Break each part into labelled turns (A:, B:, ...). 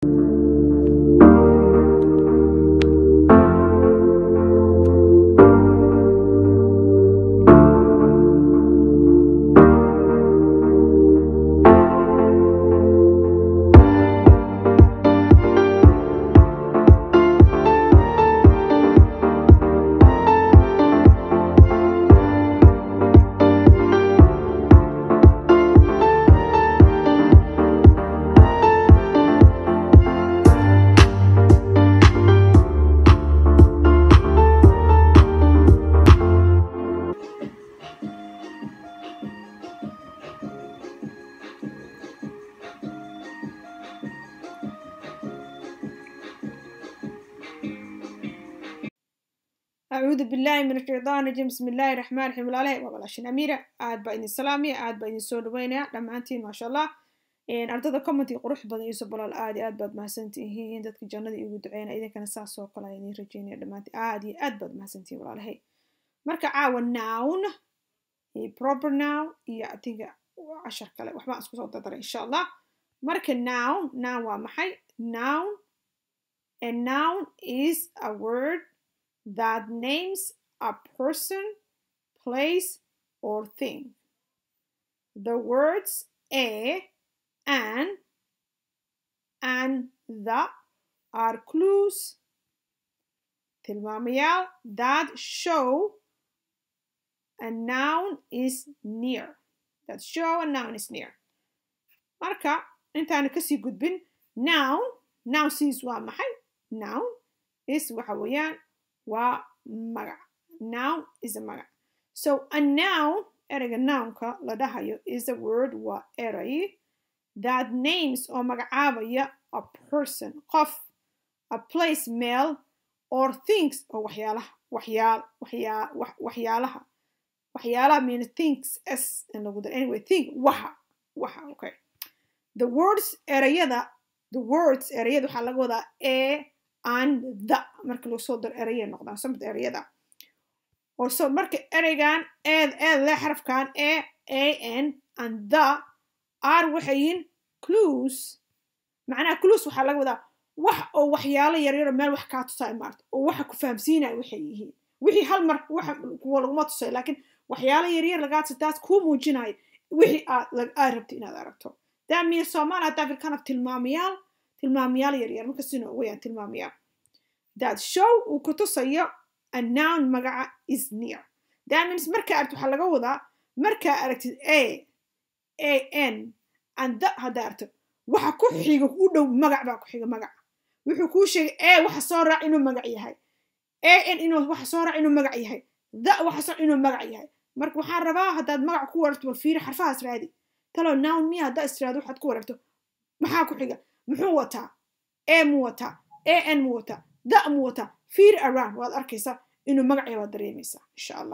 A: أعوذ بالله من الشيطان الرجيم بسم الله الرحمن الرحيم الله وبلاشين أميرة aad baa idin salaamaya aad baa idin soo dhaweynaya dhammaantiin maasha allah ardada commenty qurux badan iyo sobolaal aad iyo aad baad mahadsantihiin dadka jannada igu duceynaya idinkana saas oo kale idin rajeynaya dhammaantiin aad iyo aad baad mahadsantihiin walaalahay marka caawa noun iyo proper noun iyo atinga cashar kale waxbaan isku soo dardara insha allah marka noun noun waa maxay noun a noun is a word that names a person, place, or thing. The words a, an, and the are clues tilmaamayaal that show a noun is near. That show a noun is near. Marka intaanu kasii gudbin noun noun siis waa maxay noun is waxa weeyaan waa magac noun is a magac so a noun ereyga nounka la dhahayo is a word waa erey that names oo magacaabaya a person qof a place meel or things oo waxyaalaha waxyaal waxyaa waxyaalaha waxyaalaha mean things s in lagu daro anyway think waxa waxa okay the words ereyada the words ereyada waxaa laga wadaa a and the marka lagu soo daro ereyay noqdaan samta ereyada orso marka ereygan eed eed le xarafkan e a n and the r waxay yihiin clues macnaha clues waxaa laga wadaa wax oo waxyaalo yaryaro meel wax kaa tusaa maarta oo waxa ku fahamsiinaya waxay yihiin wixii hal mar waxa kuwa laguma tusay laakiin waxyaalo yaryar lagaa tusa taas kuu muujinaya wixii aad aad rabto inaad aragto that means soomaali haddaa filkana tilmaamayaal tilmaamayaal yaryar marka sino weyaan tilmaamayaal that show uu ku tusayo a noun magaca is near that means markaa aragtid waxaa laga wadaa markaa aragtid a a n and the haddaa aragto waxa ku xiga u dhow magac baa ku xiga magac wuxuu kuu sheegay a waxa soo raac inuu magac yahay a n inuu waxa soo raac inuu magac yahay the waxa soo inuu magac yahay marka waxaan rabaa haddaad magac ku wararto bal fiiri xarfahaas raadi talo noun miya haddaa istiraado waxaad ku wararto maxaa ku xiga muxuu wataa a mu wataa a n mu wataa da mu wataa fiir around waad arkaysaa inuu magacya waad dareemaysaa insha allah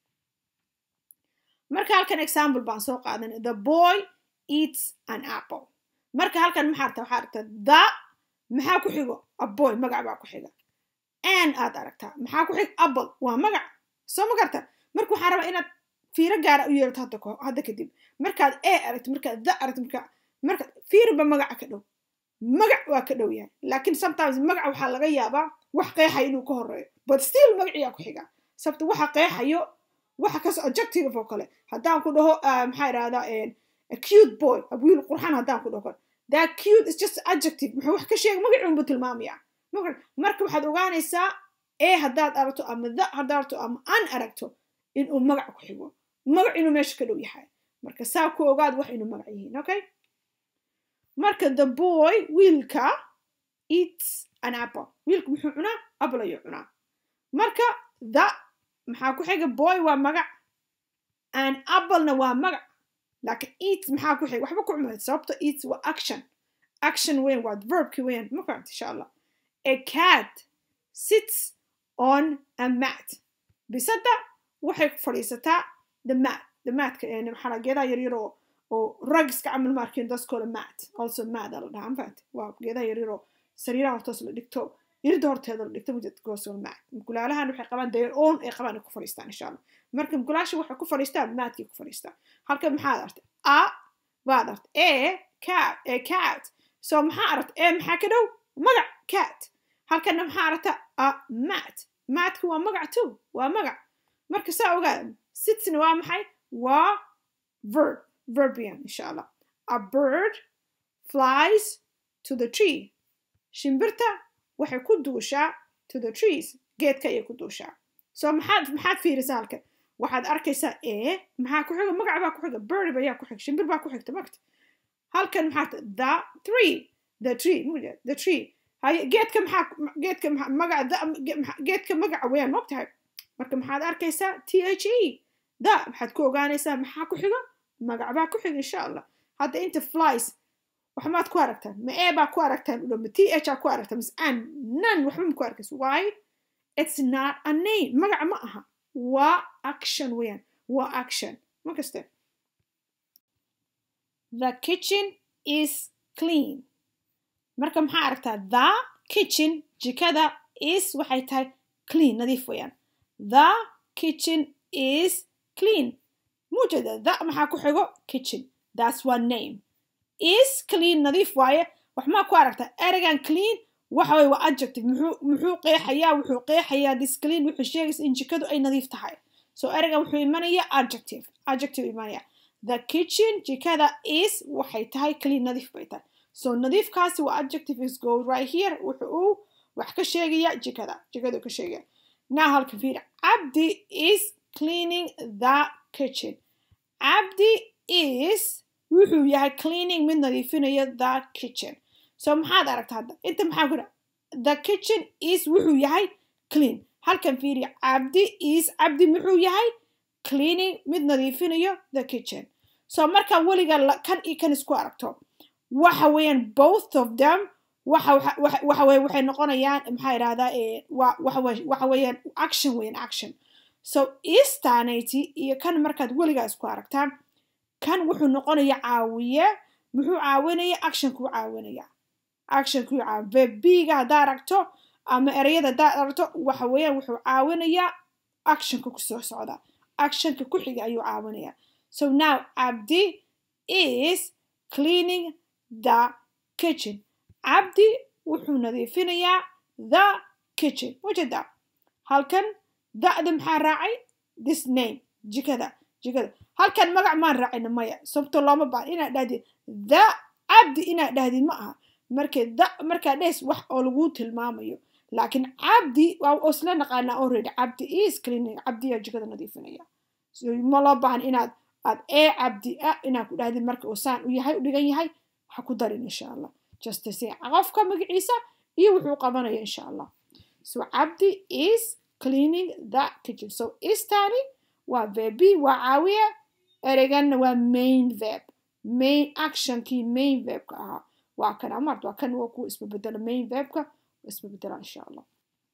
A: marka halkan example baan soo qaadanay the boy eats an apple marka halkan maxaa aragtaa waxaa aragtaa the maxaa ku xigo a boy magac baa ku xiga an aad aragtaa maxaa ku xiga apple waa magac soo ma garta marka waxaa rabaa inaad fiiro gaara u yeelato hadda hadda kadib markaad a aragto markaad the aragto markaa marka fiirba magaca ka dhow magac waa ka dhow yahay laakiin sometimes magaca waxaa laga yaabaa wax qeexaya inuu ka horeeyo but still magaciyaa ku xiga sababta waxa qeexayo waxa kas objective oo kale haddaan ku dhaho maxaa idhahdaa cute boy wiil qurxan haddaan ku dhaho that cute is just adjective muxuu wax ka sheega magacuunbu tilmaamaya marka waxaad ogaanaysaa e haddaad aragto ama the haddaad aragto ama an aragto inuu magac ku xigo magac inuu meesha ka dhow yahay marka saa ku ogaad wax inuu magac yihiin okay marka the boy wiilka eats an apple wiilka muxuu cunaa apple ayuu cunaa marka the maxaa ku xiga boy waa magac an applena waa magac laakiin eats maxaa ku xiga waxba ku cumayd sababto eats waa action action weyn waa verbki weyn ma fahamta insha allah a cat sits on a mat bisada waxay ku fadhiisataa the mat the matka maxaa geedaha yaryar oo oo ragska camal maarkin daskooda mat also mat la dhahaa mafahant waa geedaha yaryaroo sariiraha hortoos la dhigto irida horteeda la dhigto mujadgoosoo mat mukulaalahan waxay qabaan their own ay qabaan ay ku fadhiistaan insha allah marka mukulaasha waxay ku fadhiistaan maatkay ku fadhiistaan halka maxaad artay a baad artay a cat a cat so maxaa aragta ee maxaa ka dhow magac cat halkana maxaa aragta a mat matka waa magac too waa magac marka saa ogaada sitsna waa maxay waa verb verbian insha allah a bird flies to the tree shimbirta waxay ku duushaa to the trees geedka ayay ku duushaa so maxaad maxaad fiirisaa halkan waxaad arkaysaa ee maxaa ku xiga magac baa ku xiga bird ayaa ku xiga shimbir baa ku xigta magta halkan maxaa the three the tree the tree haye geedka maxaa geedka magaca geedka magaca weeyaan mogtahay marka maxaad arkaysaa t h e da maxaad ku ogaanaysaa maxaa ku xiga magac baa ku xiga insha allah hadda inta flies wax maad ku aragtaan ma ee baa ku aragtaan udhow ma t h aa ku aragtaan mas an nan waxba ma ku arkaysa why it's not a name magac ma aha waa action weeyaan waa action ma kaste the kitchen is clean marka maxaa aragtaa the kitchen jikada is waxay tahay clean nadiif weeyaan the kitchen is clean muujada the maxaa ku xigo kitchen that's one name is clean nadiif waaye wax maa ku aragtaa ereygan clean waxa way waa adjective muxuu muxuu qeexayaa wuxuu qeexayaa this clean wuxuu sheegaysa in jikadu ay nadiif tahay so ereygan wuxuu imanaya adjective adjective imanaya the kitchen jikada is waxay tahay clean nadiif bay tahay so nadiifkaasi waa adjective is go right here wuxuu uu wax ka sheegaya jikada jikadu ka sheegaya now halka fiir cabdi is cleaning the kitchen cabdi is wuxuu yahay cleaning mid nadiifinaya the kitchen so maxaad aragta hadda inta maxaa ku the kitchen is wuxuu yahay clean halkan fiiriya cabdi is cabdi muxuu yahay cleaning mid nadiifinayo the kitchen so markaa weliga kan iyo kan isku aragto waxa weeyaan both of them waxa waxa weye waxay noqonayaan maxaa idhahdaa waxa weeyaan action weeyaan action so istanity iyo kan markaad weligaa isku aragtaan kan wuxuu noqonaya caawiye muxuu caawinaya actionkuu caawinaya actionkuu caawi verbiga haddaa aragto ama ereyada haddaa aragto waxa weeyaan wuxuu caawinayaa actionka kusoo socda actionka ku xiga ayuu caawinaya so now cabdi is cleaning the kitchen cabdi wuxuu nadiifinayaa the kitchen wajada halkan da'da maxaa raacay this name jikada jikada halkan magac maan raacina maya sababto looma baahan inaad dhahdid the cabdi inaad dhahdid ma aha markee da markaa dhees wax oo laguu tilmaamayo laakiin cabdi waa isla naqaanaa already cabdi is cleaning cabdiyaa jikada nadiifinaya so ma loo baahan inaad aad ee cabdi a inaad ku dhahdid marka uu saan u yahay u dhigan yahay ha ku darin insha allah just say qofka magaciisa iyo wuxuu qabanaya insha allah so cabdi is cleaning the kitchen so istani waa verbi waa caawiya ereyganna waa main verb main actionkii main verbka ahaa waa kan amart waa kan waa kuwa isbabedela main verbka waa isbabedela insha allah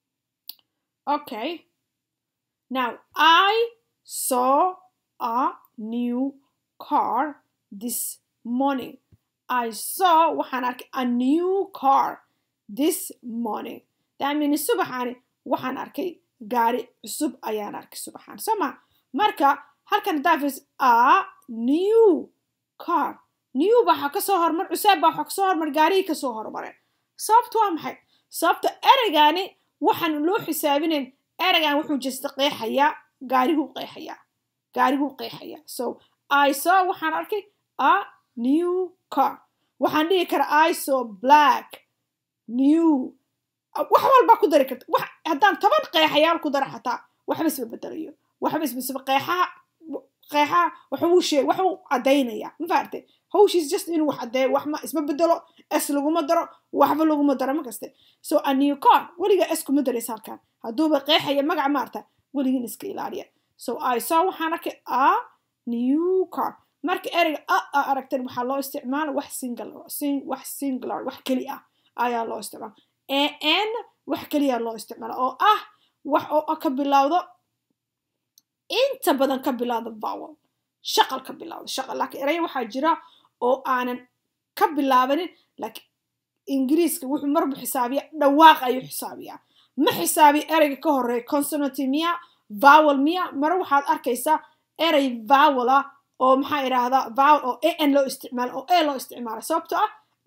A: okay now i saw a new car this morning i saw waxaan arkay a new car this morning that means subaxaani waxaan arkay gaari cusub ayaan arkay subaxaan soo ma marka halkan dafis a new car new waxaa kasoo hormar cuseeb baa waxaa kasoo hormar gaarihii kasoo hormareen sababta waa maxay sababta ereygaani waxaan loo xisaabinayn ereygan wuxuu jista qeexayaa gaariguu qeexayaa gaariguu qeexayaa so i saw waxaan arkay a new car waxaan dhihi karaa i saw black new wax walbaa ku dari karta wax haddaan toban qeexayaal ku dara xataa waxba isma bedelayo waxba isma qeexaha qeexaha waxuu sheeg waxuu caddaynaya ma fahamtay hawshiis just inuu wax caddeeyo wax ma isma bedelo s laguma daro waxba laguma daro ma kaste so a new car weliga s kuma daraysa halkan hadduuba qeexaya magac maarta weligin iska ilaaliya so i saw waxaan arkay a new car marka ereyga a a aragteen waxaa loo isticmaala wax single wax singular wax keli ah ayaa loo isticmaala an wax keliya loo isticmaala oo ah wax oo ka bilowdo inta badan ka bilowda vowel shaqal ka bilowda shaqal laakiin eraya waxaa jira oo aanan ka bilaabanin laakiin ingiriiska wuxuu marbu xisaabiya dhawaaq ayuu xisaabiyaa ma xisaabiya ereyga ka horeeya consonanty miya vowel miya mare waxaad arkaysaa erey vowel ah oo maxaa idhaahdaa vowel oo an loo isticmaalo oo a loo isticmaalo sababto ah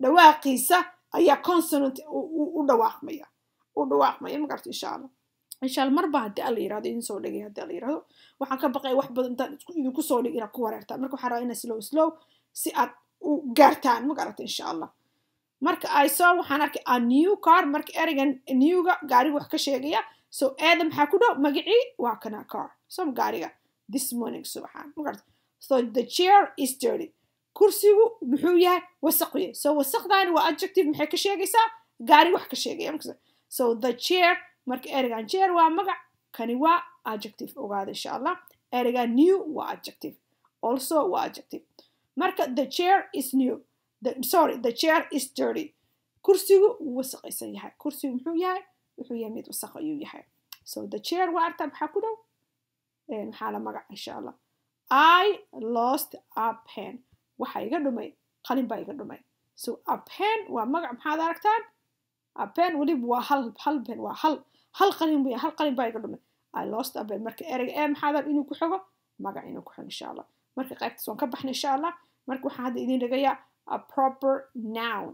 A: dhawaaqiisa ayaa consonant u dhawaaqmaya u dhawaaqmaya magarta insha allah insha allah marba haddii alla yirahdo idin soo dhegay haddii alla yirahdo waxaan ka baqaya wax badan intaan idinku soo dhig inaad ku wareertaan marka waxaan rabaa inaa slow slow si aad u gaartaan magarata insha allah marka ay soo waxaan arkay a new car marka ereygan newga gaariga wax ka sheegaya so eeda maxaa ku dhow magacii waa kana car so gaariga this morning subaxaan magarta so the chair is dirty kursigu muxuu yahay wasaqye so wasaqdaani waa adjective maxay ka sheegaysaa gaari wax ka sheegaya so the chair marka ereygan chair waa magac kani waa adjective ogaada insha allah ereygan new waa adjective also waa adjective marka the chair is new the, sorry the chair is dirty kursigu wuu wasaqaysan yahay kursigu muxuu yahay wuxuu yahay mid wasaq ayuu yahay so the chair waa artaa maxaa ku dhow maxaa la magac insha allah i lost a pen waxa iga dhumay qalin baa iga dhumay so a pen waa magac maxaad aragtaan a pen weliba waa hal hal pen waa hal hal qalin buu hal qalin baa iga dhumay i lost a pen marka ereyga ee maxaad inuu ku xigo magac inuu ku xigo insha allah marka qaybtaas waan ka baxnay insha allah marka waxaan hadda idin dhigayaa a proper noun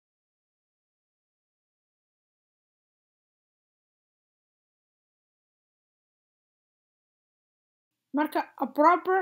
A: marka a proper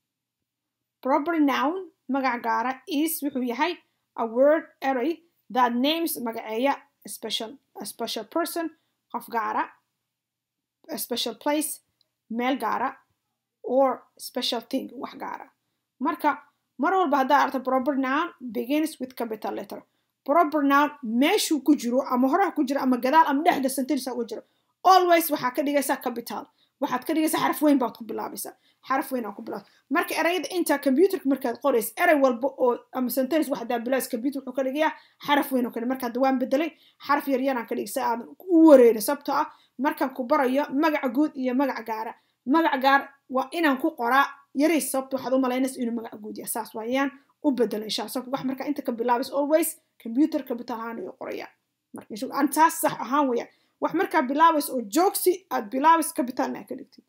A: proper noun magac gaara is wuxuu yahay a word array that names magaceeya a special a special person qof gaara a special place meel gaara or special thing wax gaara marka mar walba haddaa arta proper noun begins with capital letter proper noun meeshuu ku jiro ama horaha ku jiro ama gadaal ama dhexda sentence ugu jiro always waxaa ka dhigaysaa capital waxaad ka dhigaysaa xaraf weyn baad ku bilaabaysaa xaraf weyn aa ku bilaabta marka erayada intaa computerka markaad qoraysa erey walba oo ama sentence wax hadaa bilaas computer wuxuu ka dhigayaa xaraf weyn oo kale marka hadda waan bedelay xaraf yar yaraan ka dhigay si aadan u wareerin sababtoo ah markaan ku barayo magaca guud iyo magaca gaara magaca gaar waa inaan ku qoraa yarays sababta waxaad u malaynaysa inuu magaca guud yahay saas waayaan u bedelo insha allah sababta wax marka inta ka bilaabaysa always computer capital ahaan ayuu qorayaa marka aan taas sax ahaan weeyaan wax markaa bilaabaysa oo joogsi aad bilaabaysa capitalna ka dhigtid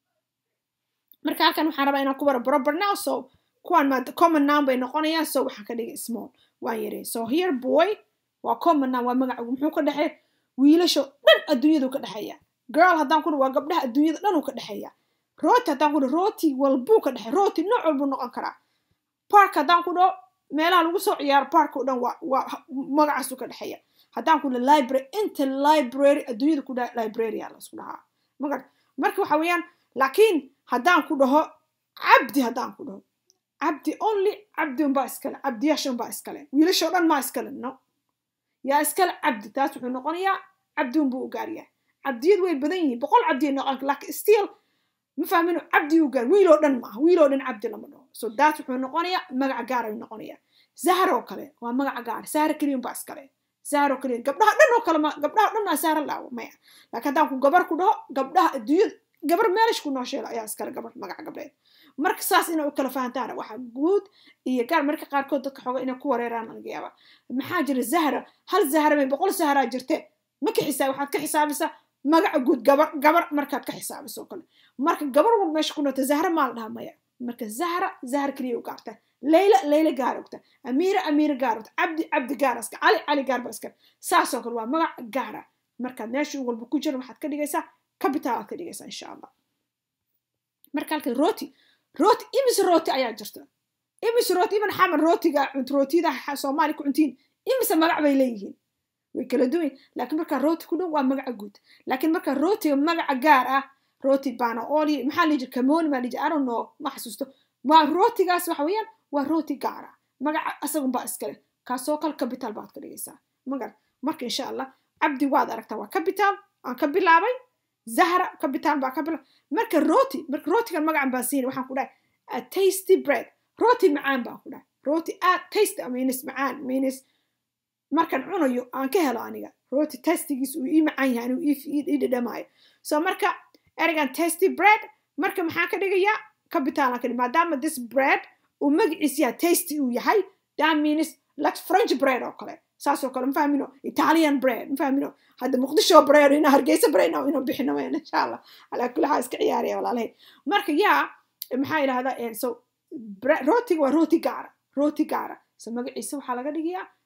A: marka halkan waxaan rabaa inaan ku baro proper now so kuwaan maada common noun bay noqonayaan so waxaan ka dhigay small waan yarey so here boy waa common noun waa magacagu muxuu ka dhexeey wiilasho dhan adduunyadu ka dhexeeya girl haddaan ku waa gabdhaha adduunyada dhan uu ka dhexeeya rooti haddaan ku dhaho rooti walbuu ka dhexeey rooti nooc walbuu noqon karaa park haddaan ku dhaho meelaha lagu soo ciyaaro park oo dhan waa waa magacaasuu ka dhexeeya haddaan ku dhaho library inta library adduunyada ku dhaha library aa laisku dhahaa magar marka waxa weeyaan laakiin haddaan ku dhaho cabdi haddaan ku dhaho cabdi only cabdi unbaa iskale cabdiyaasha unbaa iskale wiilashoo dhan maa iskale no yaa iskale cabdi taas wuxuu noqonayaa cabdi unbuu u gaaryaa cabdiyadu way badan yihiin boqol cabdiya noqon laakiin still ma fahmino cabdi u gaar wiiloo dhan maaha wiiloo dhan cabdi lama dhaho so taas wuxuu noqonayaa magaca gaar ayuu noqonayaa zahra oo kale waa magaca gaar zahra keliya unbaa iskale zahra oo keliya gabdhaha dhan oo kale ma gabdhaha dhan maa zahra laawo maya laakiin haddaan ku gabar ku dhaho gabdhaha adduunyada gabar meelish ku noosheela ayaa iskale gabar magaca gabdheed marka saas inay u kala fahantaan waxa guud iyo gaar marka qaarkood dadka xooga inay ku wareeraan laga yaaba maxaa jira zahra hal zahra may boqol zahraa jirte ma ka xisaab waxaad ka xisaabisaa magaca guud gabar gabar markaad ka xisaabiso oo kale marka gabar walba meesha ku noota zahra maa la dhaha maya marka zahra zahra keliya u gaarta leyla leyla gaar ogta amiira amiira gaar ogta cabdi cabdi gaar iska cali cali gaar ba iska saasoo kale waa magac gaara markaad meesha walba ku jira waxaad ka dhigaysaa capital aad ka dhigaysaa insha allah marka halkan roti roti imis roti ayaa jirta imis roti iban xaman rotiga cunt rootiyada soomaali ku cuntiin imise magac bay leeyihiin way kala duwan laakiin markaa roti ku dhow waa magaca guud laakiin markaa rotiga magaca gaar ah roti bana oli maxaa liji kamoni maa liji aron no ma xasuusto waa rotigaas waxa weeyaan waa roti gaar ah magaca asagunbaa iskale kaasoo kale capital baad ka dhigaysaa magar marka insha allah cabdi waad aragtaa waa capital aan ka bilaabay zahra capital baa ka bilaabay marka roti marka rotigan magacan baan siinay waxaan ku dhahay a tasty bread roti macaan baan ku dhahay roti aad tasty means macaan means markaan cunayo aan ka helo aniga roti tastigiis uu ii macaan yahay anuu ii dhadhamaayo so marka ereygan tasty bread marka maxaa ka dhigayaa capital aan ka dhig maadaama this bread uu magaciis yahay tasty uu yahay that means like french bread oo kale saasoo kale ma fahmino italian bread ma fahmino hadda muqdisho bread ina hargeysa bread inuu bixino wayna insha allah alaa kulli xaal iska ciyaaraya walaalahay marka yaa maxaa yidhahdaa so rotiga waa roti gaara roti gaara so magaciisa waxaa laga dhigayaa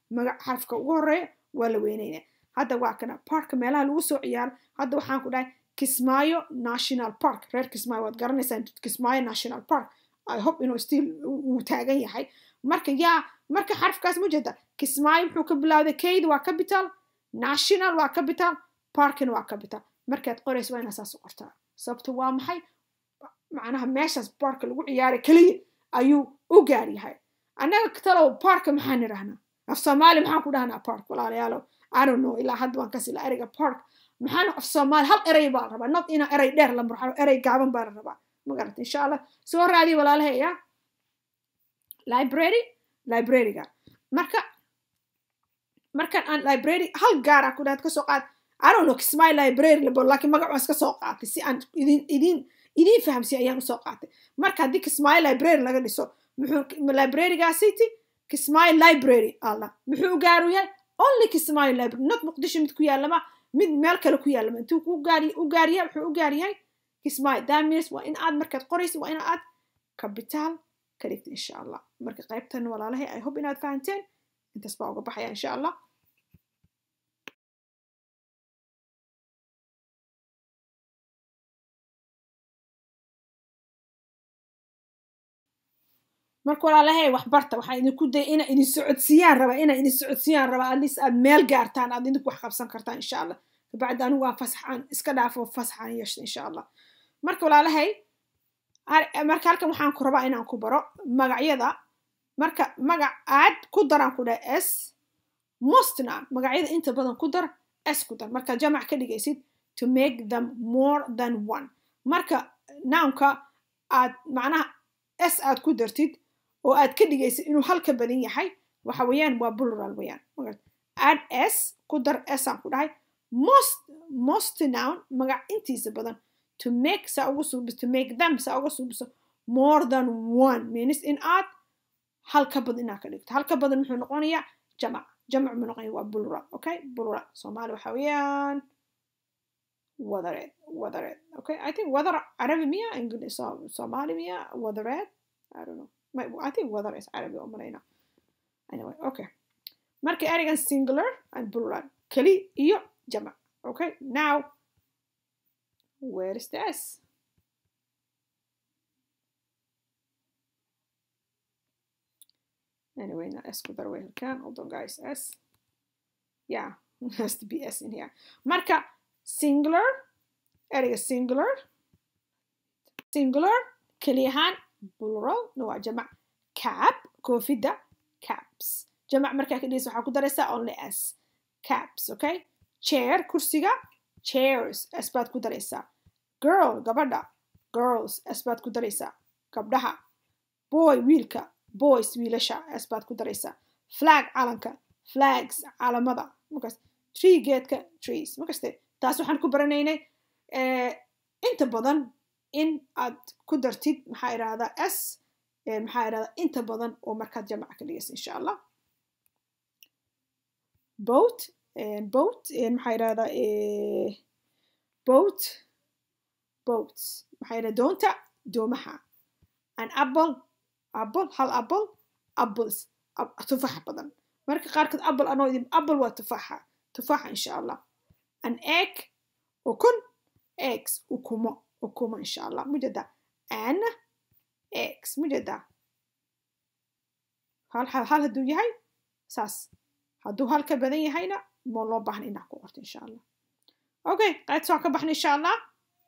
A: magac xarafka ugu horeeya waa la weynaynaya hadda waa kana parka meelaha lagu soo ciyaaro hadda waxaan ku dhahay kismaayo national park reer kismaayo waad garanaysaan kismaayo national park i hope inuu still uu taagan yahay marka yaa marka xarafkaas ma jeeda kismaayo muxuu ka bilowday kayd waa capital national waa capital parkina waa capital markaad qorayso waa inaa saas u qortaa sababto waa maxay macnaha meeshaas parka lagu ciyaaray keliya ayuu u gaar yahay annaga talow parka maxaan idhahnaa af soomaali maxaan ku dhahnaa park walaalayaalow i don't know ilaa hadda waan kasila ereyga park maxaan af soomaali hal erey baa la rabaa not ina erey dheer la marxalo erey gaaban baa la rabaa magarata insha allah soo raadiya walaalaheya library libraryga marka markan aan library hal gaara ku dhahaad kasoo qaad i don't know kismay library labo laakiin magac waan iska soo qaatay si aan idin idin idin fahamsiya ayaan usoo qaatay marka haddii kismaayo library laga dhiso muxuu librarygaasiti kismaayo library alla muxuu u gaaru yahay only kismaayo library not muqdisho mid ku yaalama mid meel kale ku yaalama intuu u gaari u gaariya wuxuu u gaar yahay kismaayo that means waa in aad markaad qoraysid waa in aad capital ka dhigta insha allah marka qaybtan walaalahay i hope inaad fahanteen intaas baa uga baxaya insha allah marka walaalahay wax barta waxaa idinku daya ina idin socodsiiyaan rabaa ina idin socodsiiyaan rabaa at least aad meel gaartaan aad idinku wax qabsan kartaan insha allah kabacdi anigu waa fasaxaan iska dhaafo fasaxaan yeeshta insha allah marka walaalahay marka halkan waxaan ku rabaa inaan ku baro magacyada marka magac aad ku daraan ku dhaha s mostna magacyada inta badan ku dar s ku dar marka jamac ka dhigaysid to make them more than one marka nounka aad macnaha s aad ku dartid oo aad ka dhigaysid inuu halka badan yahay waxa weeyaan waa plural weeyaan add s ku dar s aan ku dhahay most most noun magac intiisa badan to make saa uga suubiso to make them saa uga suubiso more than one means in aad halka badan inaad ka dhigto halka badan muxuu noqonayaa jamac jamac mu noqonaya waa plural okay plural soomaali waxa weeyaan wadareed wadareed okay i think wadar carabi miya english soomaali miya wadareed i don't know I think wadar is carabi oo malayna anyway okay marka ereygan singular and plural keli iyo jamac okay now where is the s anyway now s ku dar way halkan hold on guys s yeah has to be s in here marka singular ereyga singular singular keli ahaan plural na waa jamac cap koofidda caps jamac markaa ka dhigaysa waxaa ku daraysaa only s caps okay chair kursiga chairs s baad ku daraysaa girl gabadha girls s baad ku daraysaa gabdhaha boy wiilka boys wiilasha s baad ku daraysaa flag calanka flags calamada markaas tree geedka trees markaste taas waxaan ku baranaynay inta badan in aad ku dartid maxaa idhahdaa s maxaa idhahdaa inta badan oo markaad jamaca ka dhigaysa insha allah boat boat maxaa idhahdaa boat boats maxaa idhahdaa doonta doomaha an apple apple hal apple apples tufaxa badan marka qaarkood apple anoo idin apple waa tufaxa tufaxa insha allah an egg ukun eggs ukumo ukumo insha allah mujada an eggs mujada hal hal hal hadduu yahay saas hadduu hal ka badan yahayna ma loo baahna inaad ku qorto insha allah okay qaydsa waa ka baxna insha allah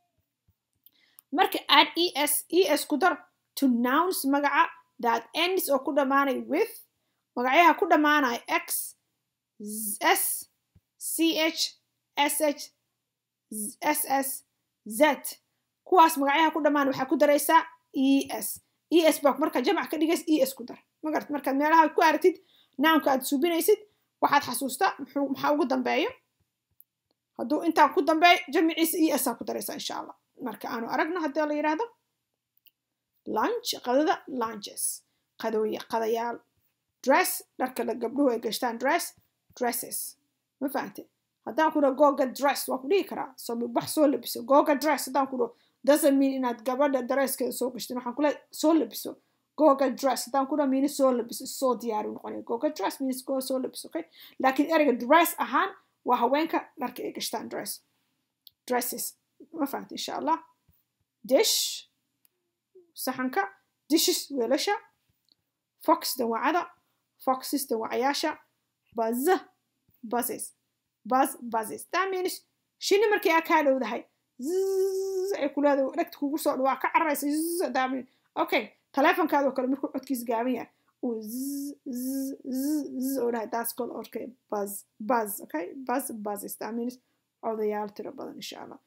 A: marka add es es ku dar to nouns magaca that ends oo ku dhammaanay with magacyaha ku dhammaanaya x s ch sh ss z kuwaas magacyaha ku dhammaan waxaa ku daraysaa es es baa markaa jamac ka dhigays es ku dar magarat markaad meelaha ku aragtid nounka aad suubinaysid waxaad xasuustaa maxaa ugu dambeeyo hadduu intaan ku dambeeyo jamaciisa esaa ku daraysaa insha allah marka aanu aragno haddii la yidhaahdo lunch qadada lunches qadooye qadayaal dress dharka la gabdhuhu ay gashtaan dress dresses ma fahante haddaan ku dhaho googa dress waa ku dhihi karaa soo wax soo labiso googa dress haddaan ku dhaho doesn't mean inaad gabadha dareeskeeda soo gashtin waxaan kule soo labiso goga dress haddaan ku dhaha means soo labiso soo diyaari noqonaya goga dress means go soo labiso okay laakiin ereyga dress ahaan waa haweenka dharka ay gashtaan dress dresses ma fahamta insha allah dish saxanka dishes weelasha fox dawacada foxes dawacayaasha buzz buzzes buzz buzzes that means shinni markay aa kaa dhowdahay zzz ay ku leedahay dhegta kugu soo dhawaa ka cararaysa zzz that means okay taleefonkaadoo kale markuu codkiis gaaban yahay uu zzz zzz zzz oo dhahay that's called okay buzz buzz okay buzz buzzes that means odayaal tiro badan insha allah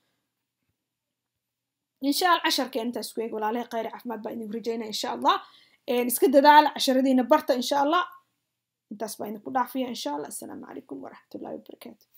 A: insha allah casharkeen intaas ku eeg walaalahay khayr caafimaad baa idinku rajaynaya insha allah iska dadaala casharadiina barta insha allah intaas baa idinku dhaafaya insha allah assalaamu calaykum waraxmatullahi wabarakaatu